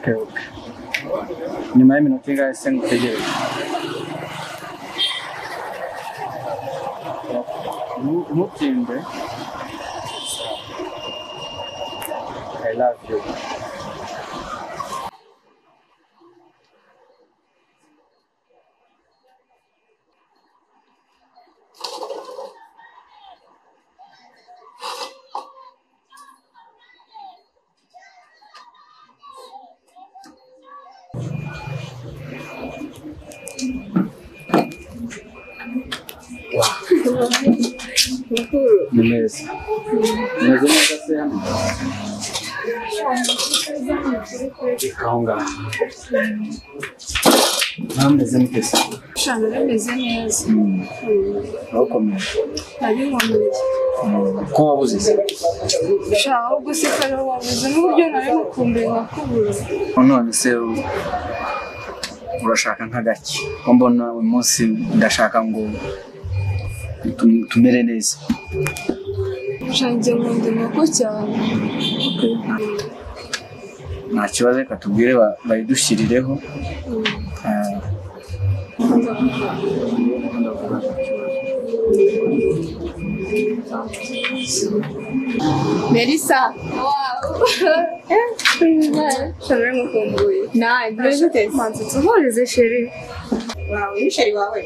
kebuka nyuma y'iminota ingahe se ngutegereje Ntu- ntutinda i love you ni meza umeze neza se hano reka aho ngaho nawe meze mute se Shana bimeze neza. urakomeye Nabiboneye. ko wabuze se Sha ahubwo se kare wabuze n'uburyo nari gukumbuye wakubura. none se urashaka nka gake ko mbona uyu munsi ndashaka ngo tum- tumere neza Sha njye nkunda inkoko cyane. nta kibazo reka tubwire ba- bayidushyirireho Ah, Melisa. Shana rero ngukumbuye. Nawe buri guteze. Manzi tuhurize sheri. wawe ni sheri wawe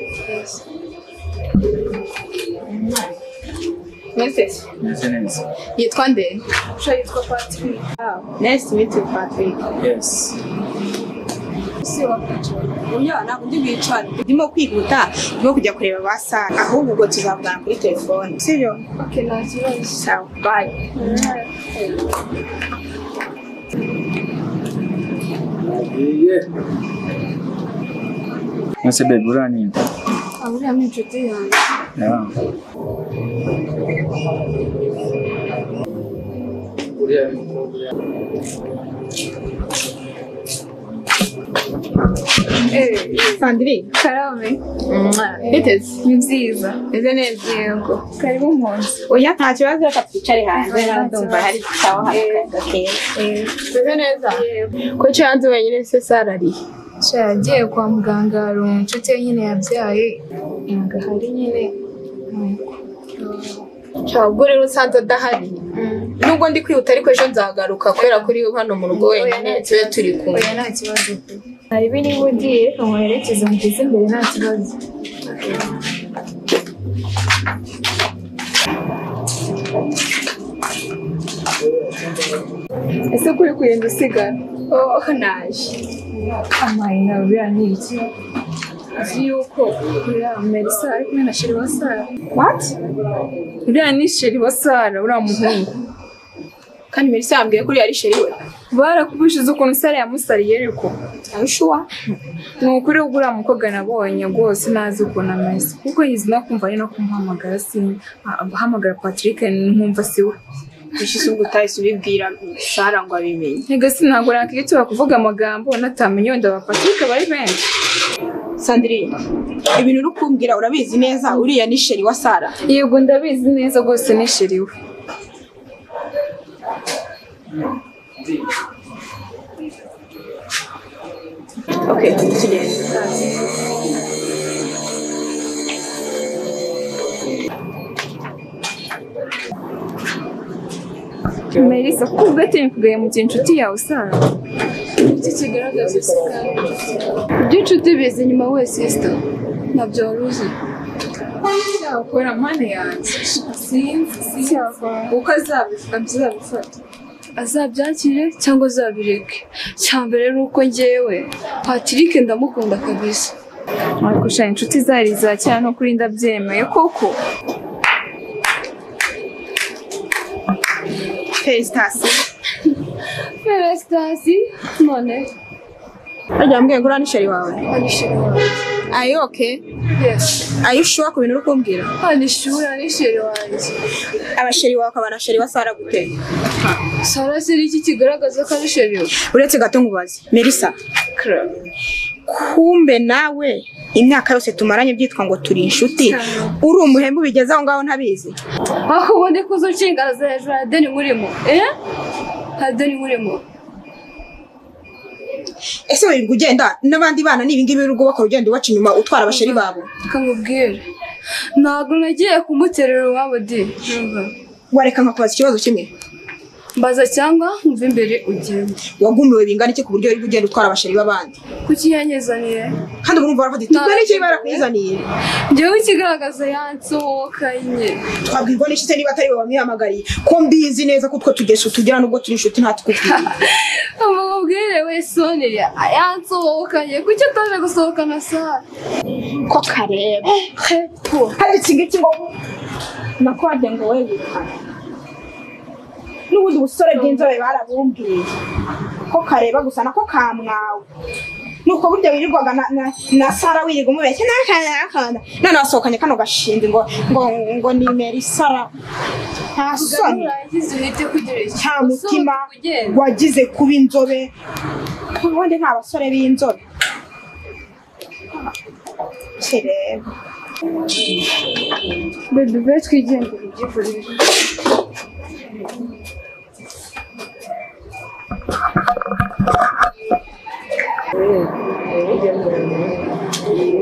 Muteze. meze neza Yitwa nde? Sha yitwa Patrick. nice to meet you patrick yes Si wa Patrick. uya ntabwo ndi bwicara ndimo kwihuta ndimo kujya kureba ba sara ahubwo ubwo tuzavugana kuri telefone sibyo Okay, nta kibazo. sawa bayi mwese bebi uraninda Aburiya ni inshuti yanjye. Yeah. Eh, sandiri karame. Muteze. Ni nziza. Meze neza. Yego. Karibu mu nzu. oya nta kibazo reka twicare hanze nawe ndumva hari sawa hari gakeya Eh, Meze neza. yego. Ko cyo hanze wenyine se Sara ari. Sha yagiye kwa muganga hari inshuti ye nyine yabyaye. Ntabwo ahari nyine. Yego. Cya ubwo rero usanze adahari. Nubwo ndi kwihuta ariko ejo nzagaruka kubera kuri hano mu rugo wenyine tube turi kumwe. Oya nta kibazo pe. Hariho niba ugiye reka muherekeze mugeze imbere nta kibazo. Ese kuri kugenda usigara? Oh, naje. Amayi nawe biriya ni iki? Uzi yuko uriya Melisa ari kumwe na Sheri Wasara. what Uriya ni Sheri Wasara, uriya muhungu. Kandi Melisa yambwiye ko uriya ari Sheri we. Barakubushize ukuntu Sara yamusariye ariko. are you sure Ni ukuri ubwo uriya mukobwa nabonye rwose nazi ukuntu ameze. Kuko yizi no kumva ari no kumuhamagara sin ahamagara Patrick nkumva si we. bishize ubwo utahise ubibwira sara ngo abimenye Ntega sintabwo nakwitura kuvuga amagambo natamenye wenda ba Patrick bari benshi. sandiri ibintu uri kumbwira urabizi neza uriya ni sheri wa sara Yego ndabizi neza rwose ni Sheri we. okay tugende Melissa kuko ubwo yatemvugaye mu gihe inshuti yawe usanga Iki kigaragaza usigara. Ibyo inshuti bizi nyuma we sister. Ntabyo wari uzi. yakora mani yanjye sinzi sinzi uko azabivuga bizabifata azabyakire cyangwa azabireke cya mbere ni uko ngewe patrick ndamukunda kabisa ariko sha inshuti zari za kera no kuri ndabyemeye koko felicitasiyo felicitasi none bajya bambwiye ngo uriya ni sheri wawe anishimira are you okay yes are you sure ku bintu uri kumbwira anishimira anishimira wanjye abasheri wawe ukaba na sheri wa sara gute sara siri iki kigaragaza ko anishimira uretse gato ngubaze melissa kumbe nawe imyaka yose tumaranye byitwa ngo turi inshuti uri umuhembu bigeze aho ngaho ntabizi aho ubundi kuza ucingaraza hejuru ya deni nkurimo eh nta deni nkurimo ese wirirwa ugenda n'abandi bana ni ibingibi urugo bakaba ugenda ubaca inyuma utwara abasheri babo kamubwira ntabwo nagiye kumuterera iwabo de urumva. wareka nkakubaza ikibazo kimwe mbaza cyangwa nkumva imbere ugenda wagumiwe bingana iki ku buryo uri kugenda utwara abasheri b'abandi kuki yanyezaniye kandi urumva barafata iti twe n'iki barakuzaniye njyewe ikigaragaza yansohoka nyine twabwirwa n'inshuti niba atari we wamwihamagariye ko mbizi neza ko utwo tugeso tugira nubwo turi inshuti nta tukubwira amubwire we soni yansohokanye kuki utaje gusohokana saa ko kareba hepo hari iki ngiki ngo nako wagira ngo wegukane n'ubundi busore bw'inzobe barabumbwiye ko kareba gusa nako kamwawe nuko burya wirirwaga na, na, na sara wirirwa umubeshya nakana none wasohokanye kano gashinzi ngo ngo ngo nimera isara nta soni urangize uhite kugira iki nta mutima Usohoke ugende. wagize kuba inzobe ubundi nta basore b'inzobe kireba bebe be twigendere ubyikorere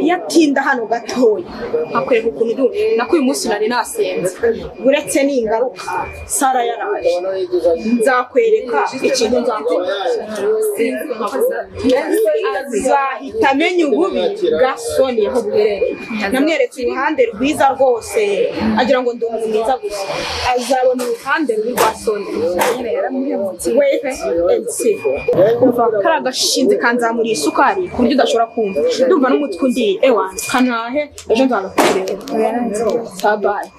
iyo atinda hano gatoya akwereka ukuntu uri ubu. nako uyu munsi nari nasenze uretse ningaruka sara yaraje nzakwereka ikintu nzakwereka azahita amenya ububi bwa soni aho buherereye namweretse uruhande rwiza rwose agira ngo ndi umuntu mwiza gusa azabona uruhande rubi rwa soni wait and see umva kari agashinze kanzamuriye isukari ku buryo udashobora kumva ndumva n'umutwe undi ewa kanahe ejo nzagakureba sabayi